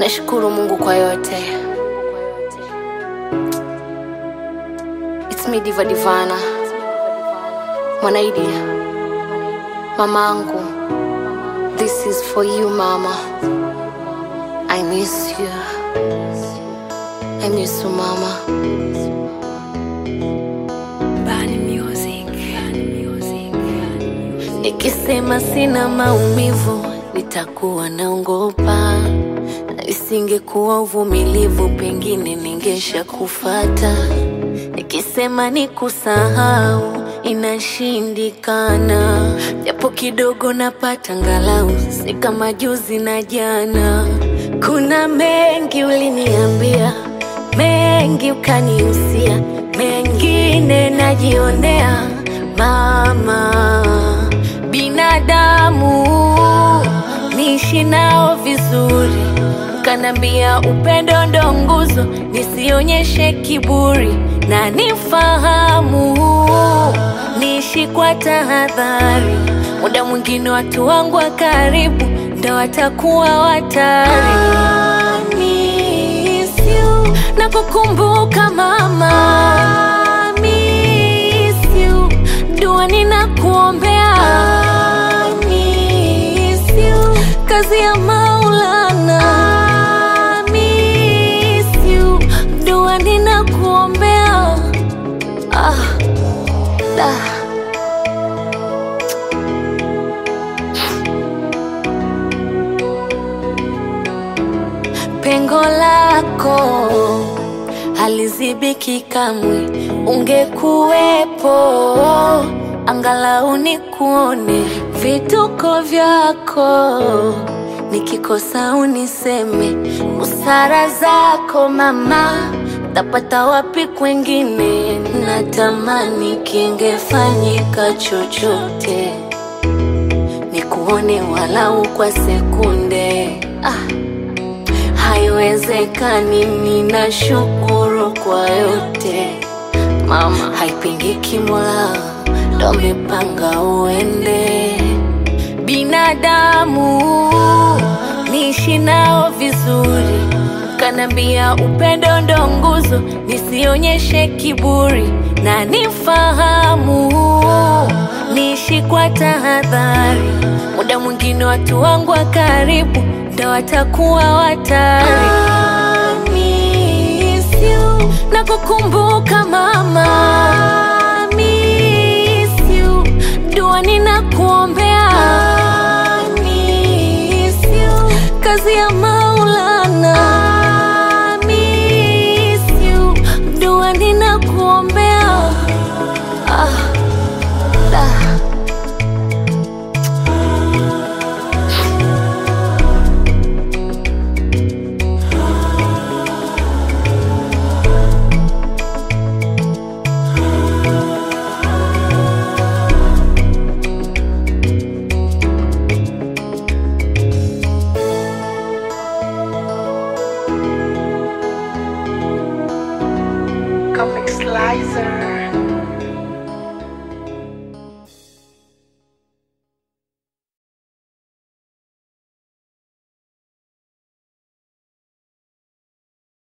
Nashukuru Mungu kwa yote. It's me Diva Divana, Mwanaidi, mamangu. This is for you mama. I miss you. I miss you mama. Bani Music. Bani Music. Nikisema sina maumivu nitakuwa naongopa, na isingekuwa uvumilivu pengine ningesha kufata. Nikisema ni kusahau inashindikana, japo kidogo napata ngalau, si kama juzi na jana. Kuna mengi uliniambia, mengi ukanihusia, mengine najionea mama binadamu niishi nao vizuri, kanambia upendo ndo nguzo, nisionyeshe kiburi na nifahamu, niishi kwa tahadhari. Muda mwingine watu wangu wa karibu ndo watakuwa watari. I miss you, na kukumbuka mama, I miss you, dua ninakuombea I miss you, kazi ya Maulana I miss you, dua ninakuombea ah, da. pengo lako halizibiki kamwe, ungekuwepo angalau nikuone vituko vyako, nikikosa uniseme busara zako mama, tapata wapi kwengine? Natamani kingefanyika chochote nikuone walau kwa sekunde ah. Haiwezekani, ninashukuru kwa yote mama, haipingiki, Mola ndo amepanga uende. Binadamu niishi nao vizuri, kanambia upendo ndo nguzo, nisionyeshe kiburi na nifahamu, niishi kwa tahadhari. Muda mwingine watu wangu wa karibu ndo watakuwa watari. I miss you, na kukumbuka mama, I miss you, dua ninakuombea I miss you, kazi ya Maulana I miss you, dua ninakuombea ah, da. Comic Slicer.